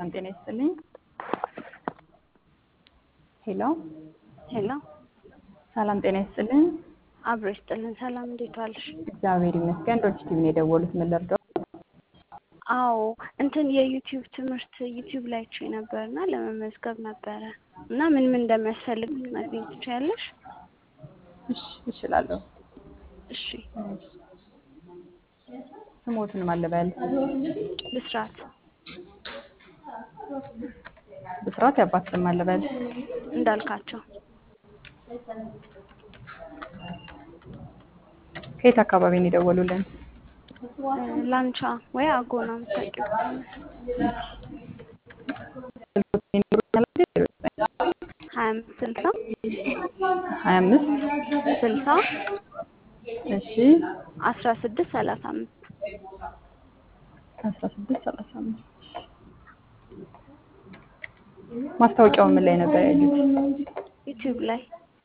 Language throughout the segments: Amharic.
ሰላም ጤና ይስጥልኝ። ሄሎ ሄሎ ሰላም ጤና ይስጥልኝ። አብሮ ይስጥልን። ሰላም እንዴት ዋልሽ? እግዚአብሔር ይመስገን። ዶች ቲቪ ነው የደወሉት። ምን ልርዳው? አዎ እንትን የዩቲዩብ ትምህርት ዩቲዩብ ላይ አይቼ ነበር እና ለመመዝገብ ነበረ እና ምን ምን እንደሚያስፈልግ ልትነግሪኝ ትችያለሽ? እሺ እችላለሁ። እሺ ስሞትን ማለበል ብስራት ብስራት ያባት ስም ማለበል እንዳልካቸው ከየት አካባቢ ነው የደወሉልን? እ ላንቻ ወይ አጎና የምታውቂው ከሆነ ሀያ አምስት ስልሳ ሀያ አምስት ስልሳ እሺ አስራ ስድስት ሰላሳ አምስት አስራ ስድስት ሰላሳ አምስት ማስታወቂያው ምን ላይ ነበር ያዩት? ዩቲዩብ ላይ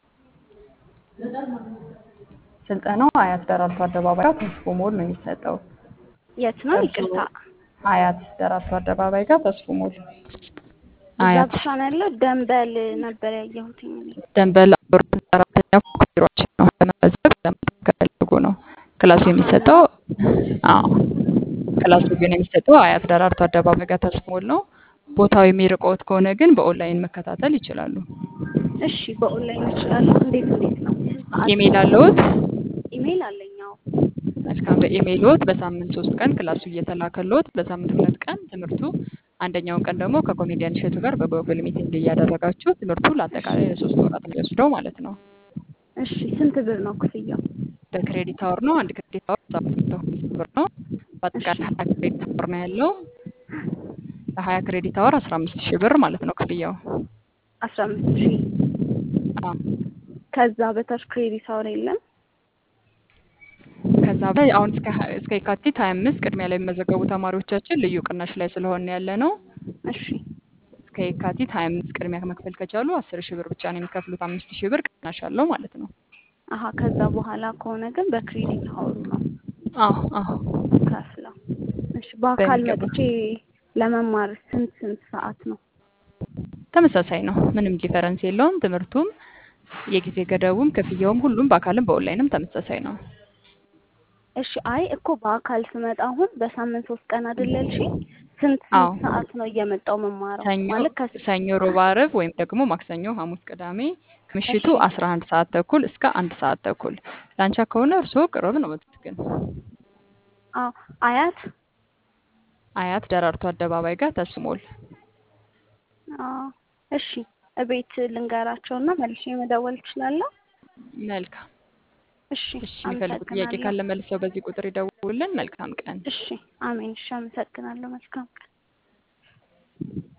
ስልጠናው አያት ደራርቱ አደባባይ ጋር ተስፎ ሞል ነው የሚሰጠው። የት ነው? እርሱ ይቅርታ አያት ደራርቱ አደባባይ ጋር ተስፎ ሞል እዛ አያት ብቻ ነው ያለው። ደንበል ነበር ያየሁትኝ እኔ። ደንበል አብሮት አራተኛ ፎቅ ቢሮአችን ነው። ለመመዝገብ ለመጠቀም ከፈለጉ ነው ክላሱ የሚሰጠው። አዎ ክላሱ ግን የሚሰጠው አያት ደራርቱ አደባባይ ጋር ተስፎ ሞል ነው። ቦታው የሚርቀዎት ከሆነ ግን በኦንላይን መከታተል ይችላሉ። እሺ በኦንላይን እችላለሁ። እንዴት እንዴት ነው? ሰዓት ኢሜይል አለዎት? ኢሜይል አለኝ። አዎ መልካም። በኢሜይልዎት በሳምንት ሶስት ቀን ክላሱ እየተላከልዎት በሳምንት ሁለት ቀን ትምህርቱ አንደኛውን ቀን ደግሞ ከኮሜዲያን እሸቱ ጋር በጎግል ሚቲንግ እያደረጋችሁ ትምህርቱ ለአጠቃላይ ለሶስት ወራት ነው የሚወስደው ማለት ነው። እሺ ስንት ብር ነው ክፍያው? በክሬዲት አወር ነው። አንድ ክሬዲት አወር ሰባት መቶ ሀምሳ ብር ነው። በአጠቃላይ ሀያ ክሬዲት አወር ነው ያለው። ለሀያ ክሬዲት አወር አስራ አምስት ሺህ ብር ማለት ነው ክፍያው። አስራ አምስት ሺህ አዎ። ከዛ በታች ክሬዲት አወር የለም። ከዛ በላይ አሁን እስከ ሀ- እስከ የካቲት ሀያ አምስት ቅድሚያ ላይ የሚመዘገቡ ተማሪዎቻችን ልዩ ቅናሽ ላይ ስለሆነ ያለ ነው። እሺ እስከ የካቲት ሀያ አምስት ቅድሚያ መክፈል ከቻሉ አስር ሺህ ብር ብቻ ነው የሚከፍሉት። አምስት ሺህ ብር ቅናሽ አለው ማለት ነው። አሀ ከዛ በኋላ ከሆነ ግን በክሬዲት አወሩ ነው አዎ አዎ ከፍለው። እሺ በአካል በሚገባ መጥቼ ለመማር ስንት ስንት ሰዓት ነው? ተመሳሳይ ነው። ምንም ዲፈረንስ የለውም። ትምህርቱም የጊዜ ገደቡም ክፍያውም ሁሉም በአካልም በኦንላይንም ተመሳሳይ ነው። እሺ አይ እኮ በአካል ስመጣ አሁን በሳምንት ሶስት ቀን አይደል ያልሽኝ? ስንት አዎ ስንት ሰዓት ነው እየመጣው መማረው? ሰኞ ማለት ከስ ሰኞ፣ ሮብ፣ ዓርብ ወይም ደግሞ ማክሰኞ፣ ሐሙስ፣ ቅዳሜ ከምሽቱ እሺ አስራ አንድ ሰዓት ተኩል እስከ አንድ ሰዓት ተኩል ላንቻ ከሆነ እርስዎ ቅርብ ነው ግን አዎ አያት አያት ደራርቱ አደባባይ ጋር ተስሞል አዎ እሺ እቤት ልንገራቸውና መልሼ መደወል እችላለሁ? መልካም። እሺ እሺ የሚፈልጉት ጥያቄ አመሰግናለሁ። ካለ መልሰው በዚህ ቁጥር ይደውሉልን። መልካም ቀን። እሺ አሜን። እሺ አመሰግናለሁ። መልካም ቀን።